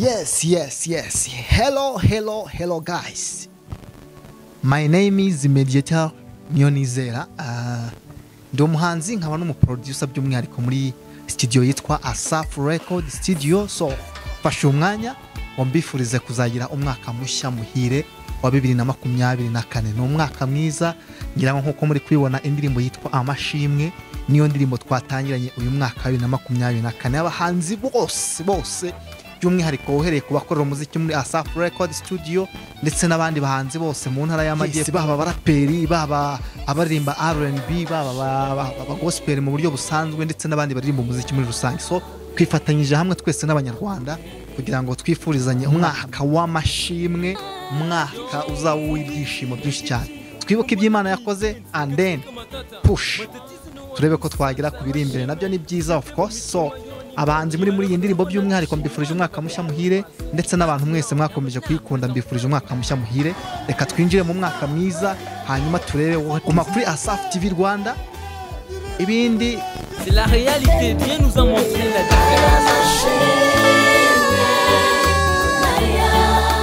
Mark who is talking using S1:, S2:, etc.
S1: Yes, yes, yes. Hello, hello, hello, guys. My name is Mediator Niyonizera. Uh, ndi umuhanzi nkaba n'umuproducer by'umwihariko muri studio yitwa Asaf Record Studio. So fashe umwanya ngo mbifurize kuzagira umwaka mushya muhire wa bibiri na makumyabiri na kane ni umwaka mwiza ngira ngo nk'uko muri kubibona indirimbo yitwa amashimwe niyo ndirimbo twatangiranye uyu mwaka wa bibiri na makumyabiri na kane abahanzi bose bose by'umwihariko uhereye ku bakorera umuziki muri Asaf Record Studio ndetse n'abandi bahanzi bose mu ntara y'amajyepfo
S2: Yes,
S1: baba abaraperi baba abaririmba R&B baba aba- aba- abagospel mu buryo busanzwe ndetse n'abandi baririmba umuziki muri rusange so twifatanyije hamwe twese n'abanyarwanda kugira ngo twifurizanye umwaka w'amashimwe umwaka uzaba uw'ibyishimo byinshi cyane twibuke ibyo imana yakoze and then push turebe ko twagera ku biri imbere nabyo ni byiza of course so abahanzi muri muri iyi ndirimbo by'umwihariko mbifurije umwaka mushya muhire ndetse n'abantu mwese mwakomeje kuyikunda mbifurije umwaka mushya muhire reka twinjire mu mwaka mwiza hanyuma turebe guma kuri asafu tv rwanda ibindi
S3: C'est la réalité, Dieu nous a montré la